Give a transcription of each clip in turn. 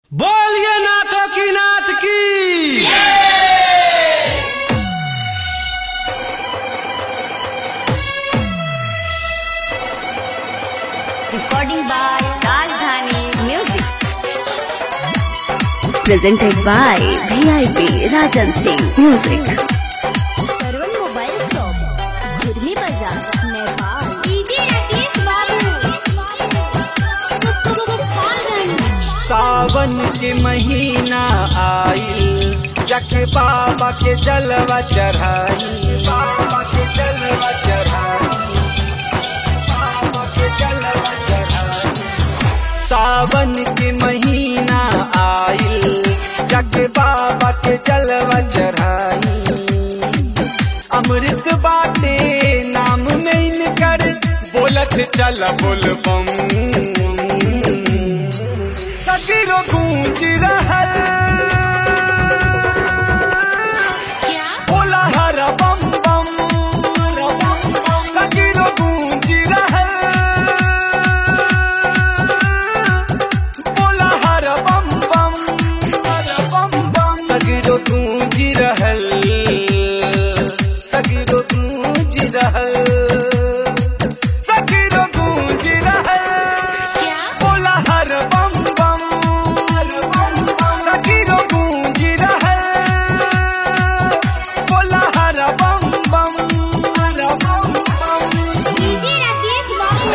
बोलिए नाथों की नाथ की recording by Rajdhani Music. presented by VIP Rajan Singh Music. Karwan Mobile Shop, Gurmi Bazaar, Nepal. DJ Rakesh सावन के महीना आइल जख बाबा के जलवा चढ़ाई बाबा के जलवा चढ़ाई बाबा के जलवा चढ़ाई सावन के महीना आइल जग बाबा के जलवा चढ़ाई अमृत बाटे नाम में इनकर बोलत चल बोल बम सगरो गूंज रहल बोला हर बम बम सगरो गूंज रहल बोला हर बम बम बम बम सगरो गूंज रहल सगरो गूंज रहल सगरो गूंज रहल बोला हर बम बम सगरो गूंज रहल बोला हर बम बम DJ Rakesh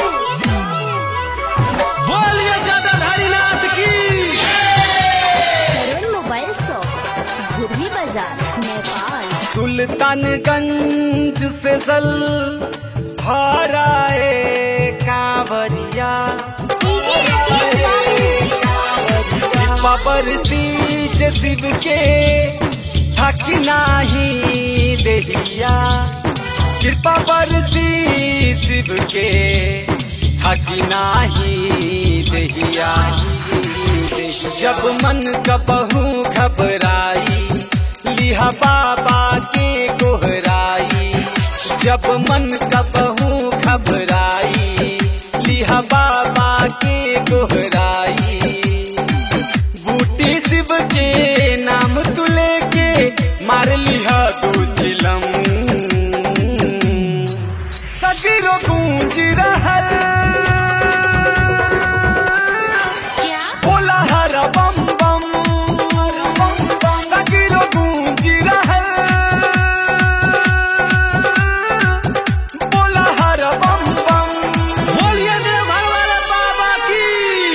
बोलिए जटाधारी नाथ की Karwan Mobile Shop, Gurmi Bazaar, Nepal. Sultanganj से जल भराए कांवरिया DJ Rakesh बाबर सीज शिव के थक नाही देहिया कृपा बरसी शिव के थक नाही देहिया जब मन कबहू घबराई लिहा बाबा के कोहराई जब मन कबहू घबराई लिहा बाबा के कोहराई बूटी शिव के नाम तुले के मार लिहा तू चिलम सगरो गूंज रहल बोला हर बम बम सगरो गूंज रहल बोला हर बम बम बोलिए देवघर वाले बाबा की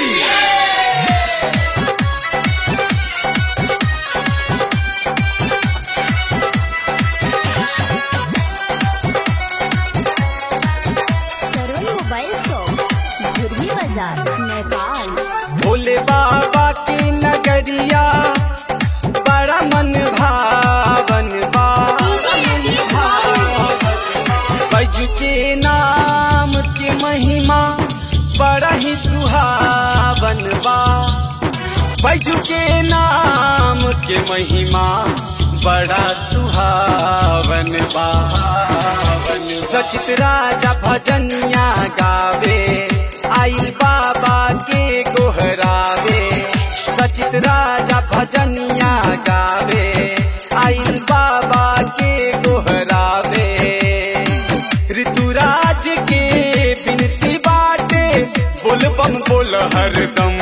Karwan Mobile Shop, Gurmi Bazaar, Nepal. Bhole बाबा की नगरिया बड़ा मन भावन बा बैजू के नाम के महिमा बड़ा ही सुहावन बा बैजू के नाम के महिमा बड़ा सुहावन बा सचित राजा भजनिया गावे आइल बाबा के गोहरावे सचित राजा भजनिया गावे आइल बाबा के गोहरावे ऋतुराज के बिनती बाटे बोल बम बोल हरदम